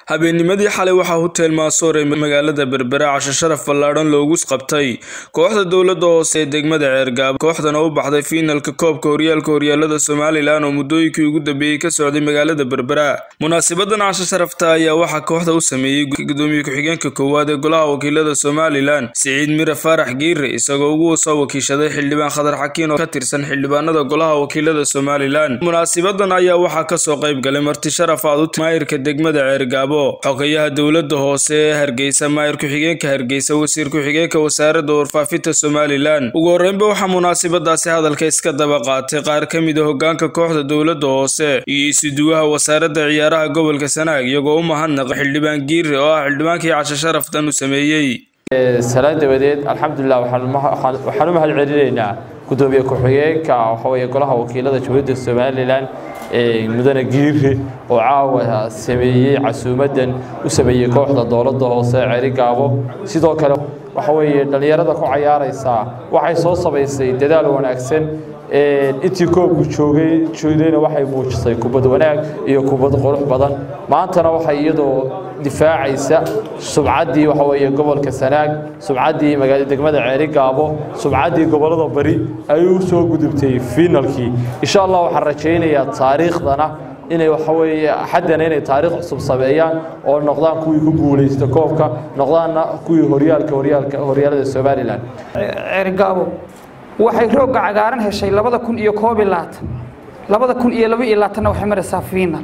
habeennimadii xalay waxaa hotel maasoor ee magaalada berbera casho sharaf ballaadhan loogu qabtay kooxda dowladda hoose ee degmada ceergaabo kooxdana u baxday fiinalka koobka horyaalka horyaalada somalilan oo muddooyinkii ugu dambeeyey ka socday magaalada berbera munaasabadan casho sharafta ayaa waxaa kooxda u sameeyey gudoomiye ku-xigeenka koowaad ee golaha wakiilada somalilan siciid mire faarax giire isagoo ugu soo wakiishaday xildhibaan khadar xakiin oo ka tirsan xildhibaanada golaha wakiilada somalilan munaasabadan ayaa waxaa kasoo qayb galay marti sharaf aad u maayirka degmada ceergaabo xogayaha dowladda hoose ee hargeysa maayir ku-xigeenka hargeysa wasiir ku-xigeenka wasaaradda warfaafinta somalilan ugu horreynba waxaa munaasabadaasi hadalka iska daba qaatay qaar ka mid a hogaanka kooxda dowladda hoose iyo isuduwaha wasaaradda ciyaaraha gobolka sanaag iyagoo u mahadnaqa xildhibaan giire oo ah xildhibaankii casho sharaftan u sameeyey salaan dabadeed alxamdulilah waxaan u mahad celinaynaa gudoomiye ku-xigeenka waxaweye golaha wakiilada jamhuuriyadda somalilan mudane giire oo caawa sameeyey casuumadan u sameeyey kooxda dowladda hoose ceri gaabo sidoo kale waxa weeye dhallinyarada ku cayaaraysaa waxay soo samaysay dadaal wanaagsan intii koobku joogay joogdayna waxay muujisay kubad wanaag iyo kubad qurux badan maantana waxay iyadoo difaacaysa subcaddii waxa weeye gobolka sanaag subcaddii magaalada degmada ceeri gaabo subcaddii gobollada bari ayuu u soo gudubtay fiinalkii insha allah waxaan rajaynayaa taariikhdana inay waxa weeye xaddana inay taariikh cusub sameeyaan oo noqdaan kuwii ku guulaysta koobka noqdaanna kuwii horyaalka horyaalka horyaalada somalilan ceerigaabo waxay roogga cagaaran heshay labada kun iyo koob iyo labaatan labada kun iyo laba iyo labaatanna waxay maraysaa fiinal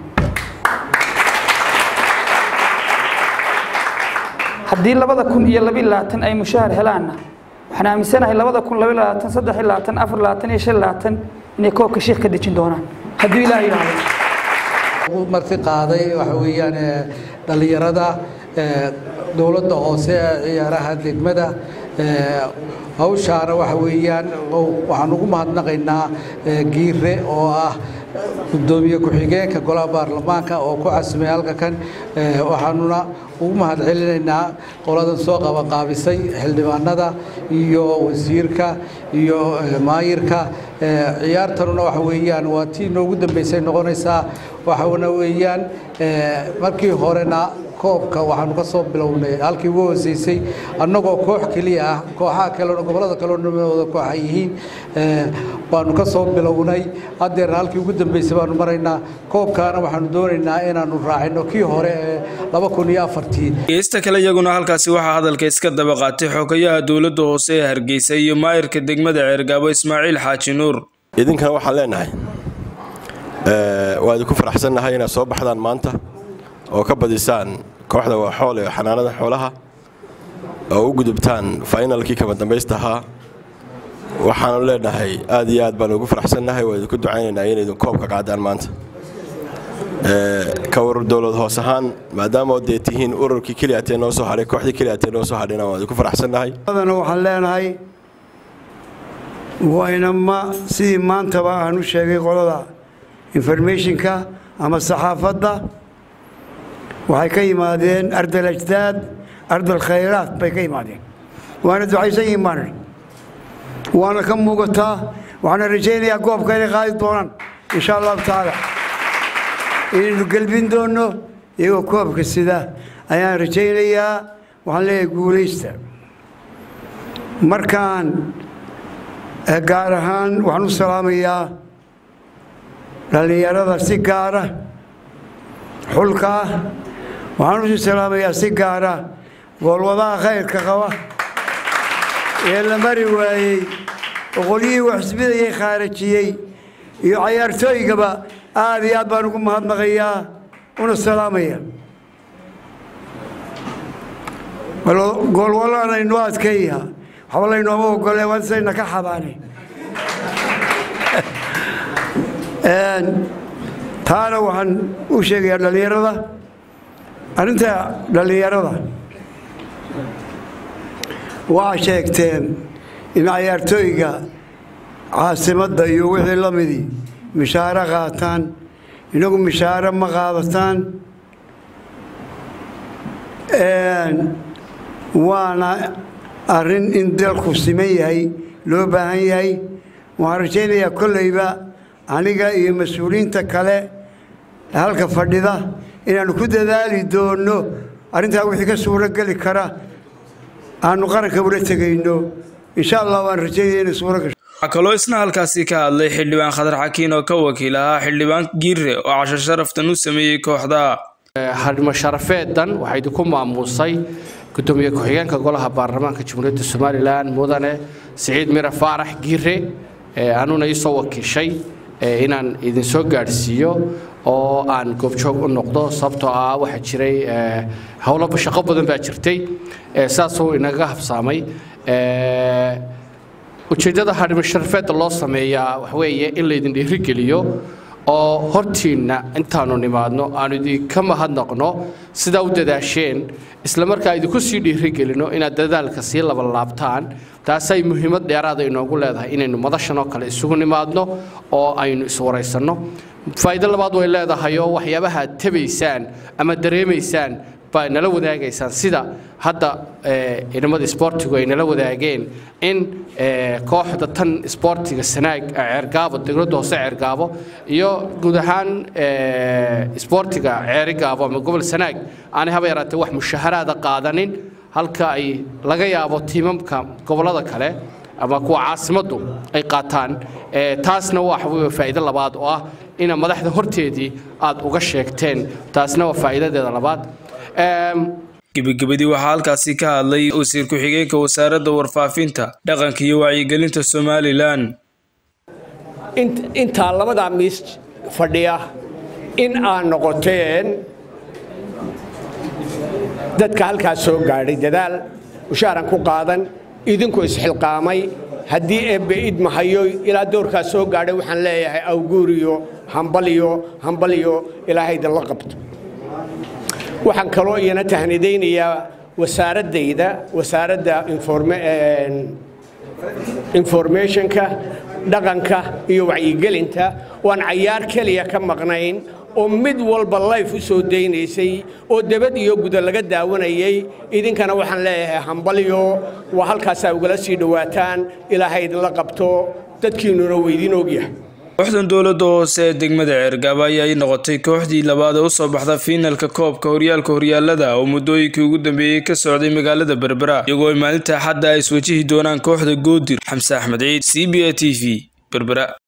haddii labada kun iyo laba iyo labaatan ay mushaahar helaanna waxaan aaminsanahay labada kun laba iyo labaatan saddex iyo labaatan afar iyo labaatan iyo shan iyo labaatan inay koobka sheekh ka dejin doonaan hadduu ilaah yidhaahdo marti qaaday waxa weeyaan dhallinyarada dowladda hoose ciyaaraha degmada hawshaana waxa weeyaan waxaan ugu mahadnaqaynaa giire oo ah gudoomiye ku-xigeenka golaha baarlamaanka oo ku casumay halka kan waxaanuna ugu mahad celinaynaa qoladan soo qabaqaabisay xildhibaanada iyo wasiirka iyo maayirka ciyaartanuna waxa weeyaan waa tii noogu dambeysay noqonaysaa waxaana weeyaan markii horena koobka waxaanu ka soo bilownay halkii ugu hooseysay annagoo koox keliya ah kooxaha kalena gobollada kalena wada kooxa yihiin baanu ka soo bilownay haddeerna halkii ugu dambeysay baanu maraynaa koobkaana waxaanu doonaynaa inaanu raacino kii hore ee laba kun iyo afartii geesta kale iyaguna halkaasi waxaa hadalka iska daba qaatay xogayaha dowladda hoose ee hargeysa iyo maayirka degmada ceergaabo ismaaciil xaaji nuur idinkana waxaan leenahay waa idinku faraxsannahay inaad soo baxdaan maanta oo ka badisaan kooxda waaxool ee xanaanada xoolaha oo u gudubtaan fainalkii kama dambaysta ahaa waxaanu leenahay aad iyo aad baanu ugu faraxsannahay waa idinku ducaynaynaa inay idin koobka qaadaan maanta ka urur dowlad hoos ahaan maadaama dee tihiin ururkii keliyaatee noo soo hadhay kooxdii keliyaatee noo soo hadhayna waan idinku faraxsannahay adana waxaan leenahay waynama sidii maantaba aan u sheegay qolada informationka ama saxaafadda waxay ka yimaadeen ardal ajdaad ardal khayraat bay ka yimaadeen waana ducaysan yihiin baan waana ka muugataa waxaana rajaynayaa goobka inay qaadi doonaan insha allahu tacaala inaynu gelbin doonno iyagoo koobka sida ayaan rajaynayaa waxaan leeyahay guulaysta markaan gaar ahaan waxaan u salaamayaa dhallinyarada si gaara xulka ah waxaan usi salaamayaa si gaara goolwadaha khayrka qaba ee la mari waayey oqolyihii waxsbidayay khaarajiyey iyo cayaartooygaba aad iyo aad baan ugu mahadnaqayaa una salaamaya goolwalaanaynu adkeeya waxba laynooma ogole waasayna ka xabaane taana waxaan u sheegayaa dhallinyarada arrinta dhallinyarada waa sheegteen in cayaartooyga caasimadda iyo wixii la midii mishaaro qaataan inagu mishaaro ma qaadataan waana arrin in dalku siman yahay loo baahan yahay waxaan rajaynayaa kollayba aniga iyo mas-uuliyiinta kale halka fadhida inaannu ku dadaali doonno arrintaa wixii ka suuro geli kara aanu qaranka ula tegayno insha allah waan rajaynaya inay suuro gasho waxaa kaloo isna halkaasi ka hadlay xildhibaan khadar xakiin oo ka wakiil ahaa xildhibaan giire oo casho sharaftan u sameeyey kooxda harimo sharafeedan waxaa idinku maamuusay gudoomiye ku-xigeenka golaha baarlamaanka jamhuuriyadda somalilan mudane siciid mire faarax giire anuna iisoo wakiishay inaan idinsoo gaadhsiiyo oo aan goobjoog u noqdo sababtoo ah waxaa jiray howlo shaqo badan baa jirtay saasuu inaga habsaamay ujeeddada harimo sharafeedda loo sameeyaa waxweeye in laydin dhiirigeliyo oo hortiinna intaanu nimaadno aanu idinka mahadnaqno sidaa u dadaasheen isla markaa idinku sii dhiirigelino inaad dadaalka sii labalaabtaan taasay muhiimad dheeraada inoogu leedahay inaynu madashan oo kale isugu nimaadno oo aynu iswaraysanno faa'iido labaad way leedahay oo waxyaabaha aad tabaysaan ama dareemaysaan baa nala wadaagaysaan sida hadda ciidamada isboortigu ay nala wadaageen in kooxda tan isboortiga sanaag ceergaabo dowladda hoose ceergaabo iyo guud ahaan isboortiga ceerigaabo ama gobol sanaag aanay haba yaraatee wax mushaharaada qaadanin halka ay laga yaabo tiimamka gobollada kale ama kuwa caasimaddu ay qaataan taasna waa faa'iido labaad oo ah ina madaxda horteedii aad uga sheegteen taasna waa faa'iidadeeda labaad gebagabadii waxaa halkaasi ka hadlay wasiir ku-xigeenka wasaaradda warfaafinta dhaqanka iyo wacyigelinta somalilan intaa labadaa miis fadhiya in aad noqoteen dadka halkaas soo gaadhay dadaal mushaaran ku qaadan idinku isxilqaamay haddii eebbe idmahayo ilaa doorkaas soo gaadhay waxaan leeyahay awguuriyo hambaliyo hambaliyo ilaahay idinla qabto waxaan kaloo iyana tahnidaynayaa wasaaraddayda wasaaradda informationka dhaqanka iyo wacyigelinta waan cayaar keliya ka maqnayn oo mid walba life u soo daynaysay oo debad iyo guda laga daawanayay idinkana waxaan leeyahay hambalyo waa halkaasaa ugala sii dhowaataan ilaahay idinla qabto dadkiinnuna weydiin ogyahay kooxdan dowladda hoose ee degmada ceergaaba ayay noqotay kooxdii labaad ee usoo baxda fiinalka koobka horyaalka horyaalada oo muddooyinkii ugu dambeeyey ka socday magaalada berbera iyagoo ay maalinta axadda ay iswajihi doonaan kooxda goodir xamse axmed ciid c b a t v berbera